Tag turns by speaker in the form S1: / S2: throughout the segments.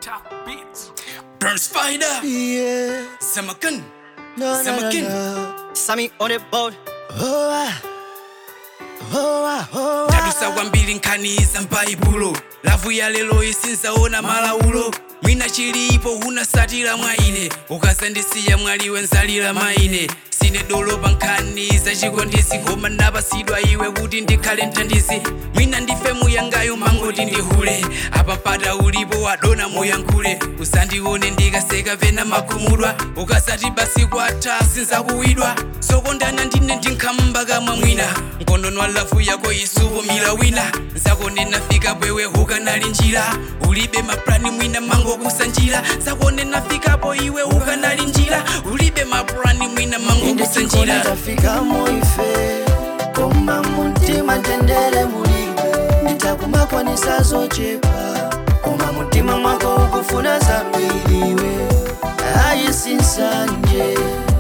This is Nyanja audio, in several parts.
S1: Top beats. Burn Spider.
S2: Yeah.
S1: Samakan.
S2: No, no, no,
S1: Samakin.
S2: no.
S3: Sammy on the boat.
S2: Oh, ah. Oh, ah, oh, ah.
S1: tadusa kwambiri nkhani za m'baibulo lavu ya lero isinzaona malaulo mwina chilipo unasatira mwa ine ukasandisiya mwaliwe nzalira maine sine dolo pa nkhani za chikondisi koma ndapasidwa iwe kuti ndikhale mthandizi mwina ndife muyangayo mangoti ndihule apa pata ulipo wadona muyankhule usandione ndikaseka pena makhumudwa ukasati basi kwatha sinzakuwidwa zokondana ndine ndinkhamba kamwa mwina nkondonwa lavu yako isupumira wina nzakonena fika bwewe ukanali njira ulibe maplani mwina mango kusanjira nzakonena fikapo iwe ukanali njira ulibe maplani mwina mango
S2: Inde chikoni
S1: kusanjira
S2: tafika muife koma muntima tendere mulibe nditakumakwanisa zochepa koma muntima mwako ukufuna zambiriwe ayisinsanje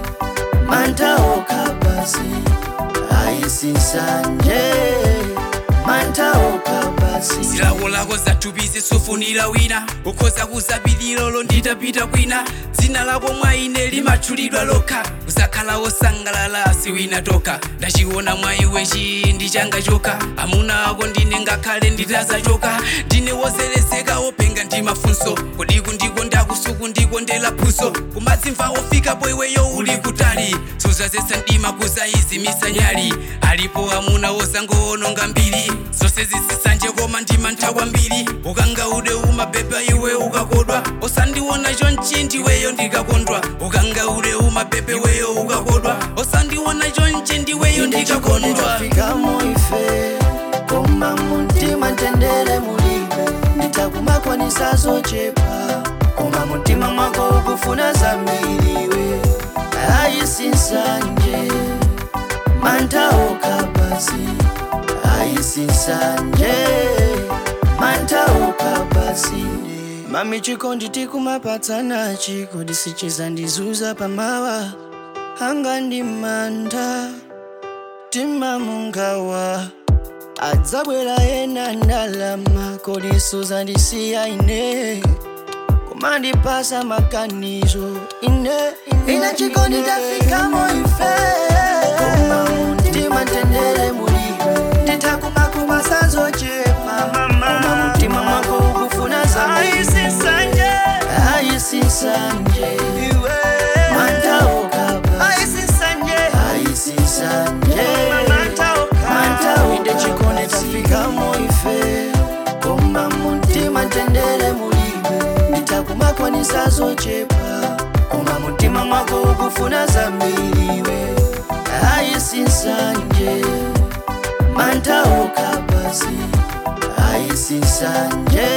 S2: mantaoka basi ayisinsanje mantaoka basi
S1: zilawo lako zathupi sufunira wina ukhoza kuzapilira lo nditapita kwina dzina lako mwa ine limatchulidwa lokha uzakhala wosangalala si wina tokha ndachiona mwa iwe chindi changa chokha amuna ako ndine ngakhale nditazachoka ndine wozelezeka wopenga ndi mafunso kodiku ndiko ndakusuku ndiko ndelaphuso kumadzimva ofikapo iweyo uli kutali suzazetsa mdima kuzayizimisa nyali alipo amuna wozangoononga mbiri zonse zisisanje koma ndima ntha kwambiri ukanga ude umabeba iwe ukakodwa osandiona chonchi ndiweyo ndikakondwa ukanga ude umabebe weyo ukakodwa osandiona chonchi ndiweyo ndikakondwa
S2: ndikakondwa muife koma muntima tendere mulibe nditakumakwanisa zochepa koma muntima mwako ukufuna zambiriwe ayisinsanje mantaoka basi ayisinsanje mantaoka basi mami chikondi tikumapatsana chikondi sichiza ndizuza pamawa anga ndi manda mtima mungawa adzabwera ena ndalama kolisuza ndisiya ine kumandipasa makanizo ine ina chikondi tafikamo ife koma muntima tendere mulibe nditakumakubasa zochepa koma muntima mwako ukufuna zaisisanje ayisisanje mantaokaba ayisisanje ayisisanje mantao inde chikone tafikamo ife koma muntima tendere mulibe nditakumakwanisa zochepa koma muntima mwako ukufuna zambiriwe ayisinsanje mantaoka basi ayisinsanje